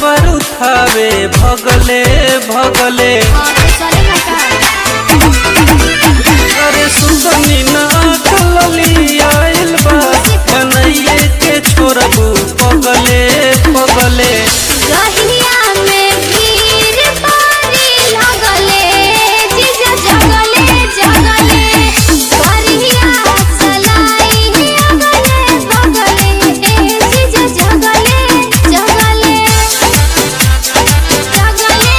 कावर उठावे भगले भगले हाँ तो चलेगा का अरे सुगनी नाक लली आइल बा कन्हैया के छोड़बू पगले पगले रहिया में भीड़ भारी लगले जीजा जगले जगले बढ़िया चलाई अगले बगले जीजा जगले जगले जगले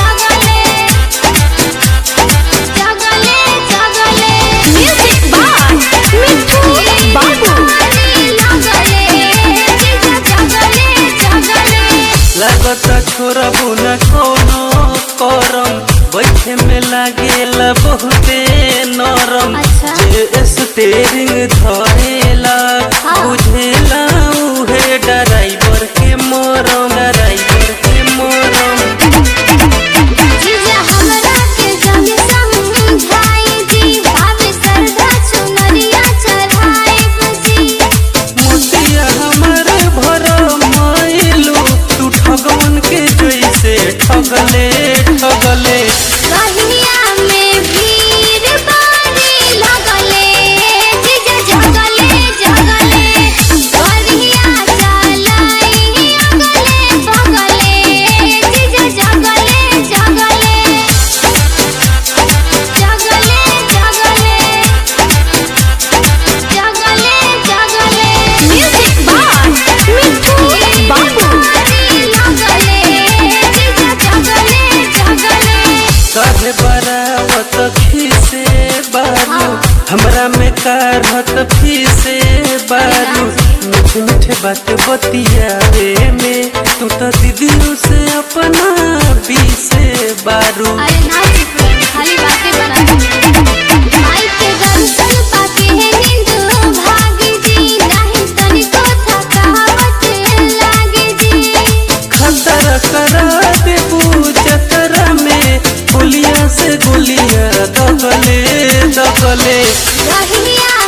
जगले जगले म्यूजिक बाय मिठू बाबू लगले जीजा जगले जगले लागता छोड़बू न कोनो करम बैठे में लागेला बहुते नरम अच्छा। जे स्टेरिंग धरेला हाँ। बुझेला उहे ड्राइवर के मरम ड्राइवर के मरम जीजा हमरा के जाने समझाई जी भाभी सरधा चुनरिया चढ़ाई बजी मोतिया हमर भर माइलू तू ठगवन के जैसे ठगले ठगले रहिया में भीड़ भारी लगले जीजा जगले जगले बढ़िया चलाई अगले बगले जीजा जगले जगले जगले जगले जगले जगले म्यूजिक बाय मिठू बाबू लगले जीजा जगले जगले काहे बरावत खीसे बारू हमरा में कारहत फीसे बारू मीठे मीठे बात बतियावे में तू तो दीदियों से अपना बीसे बारू अरे ना चुप रहो, खाली बातें बना माई के दर्शन पाके है नींद भागी जी नहीं तनिको थकावट लागे जी खतर करा देबू जतरा में गोलियां से गोलियां दगले दगले रहिया